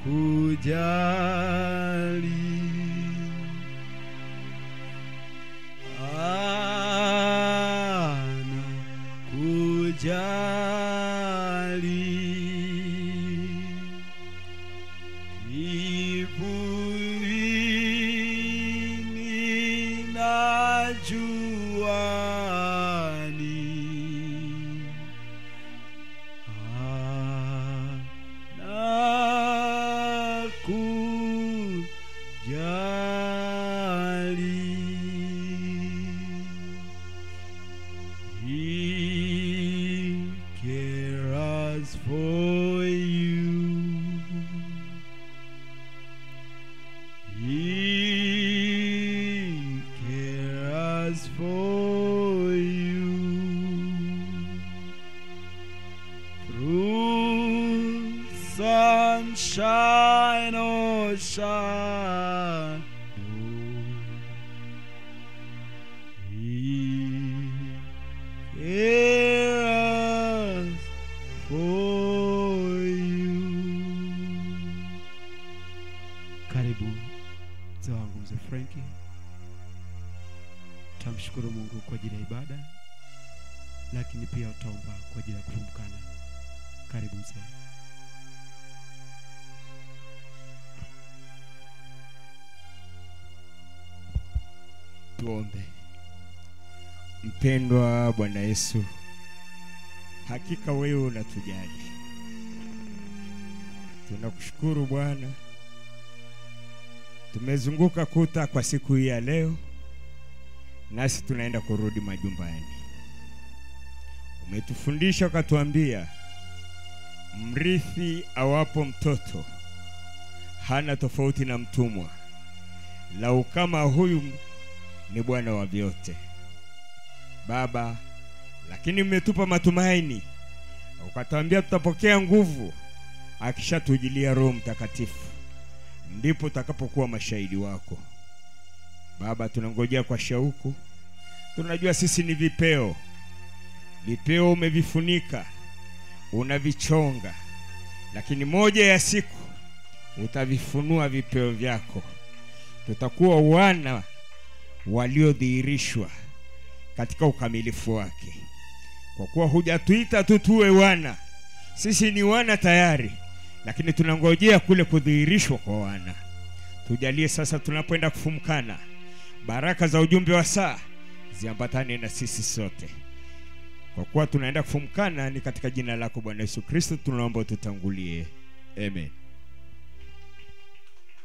kujali ana kujali kivulini na juani anakujali He cares for you. He cares for you. Through sunshine or shadow. He cares for you. Karibu mzee wangu mzee Frenki, tamshukuru Mungu kwa ajili ya ibada, lakini pia utaomba kwa ajili ya kufumkana. Karibu mzee. Tuombe. Mpendwa Bwana Yesu, hakika wewe unatujali. Tunakushukuru Bwana, tumezunguka kuta kwa siku hii ya leo, nasi tunaenda kurudi majumbani. Umetufundisha ukatuambia, mrithi awapo mtoto hana tofauti na mtumwa, lau kama huyu ni Bwana wa vyote. Baba, lakini umetupa matumaini, ukatuambia tutapokea nguvu akishatujilia Roho Mtakatifu, ndipo tutakapokuwa mashahidi wako. Baba, tunangojea kwa shauku. Tunajua sisi ni vipeo, vipeo umevifunika, unavichonga, lakini moja ya siku utavifunua vipeo vyako, tutakuwa wana waliodhihirishwa katika ukamilifu wake, kwa kuwa hujatuita tu tuwe wana, sisi ni wana tayari, lakini tunangojea kule kudhihirishwa kwa wana. Tujalie sasa tunapoenda kufumkana, baraka za ujumbe wa saa ziambatane na sisi sote, kwa kuwa tunaenda kufumkana. Ni katika jina lako Bwana Yesu Kristo tunaomba tutangulie, amen.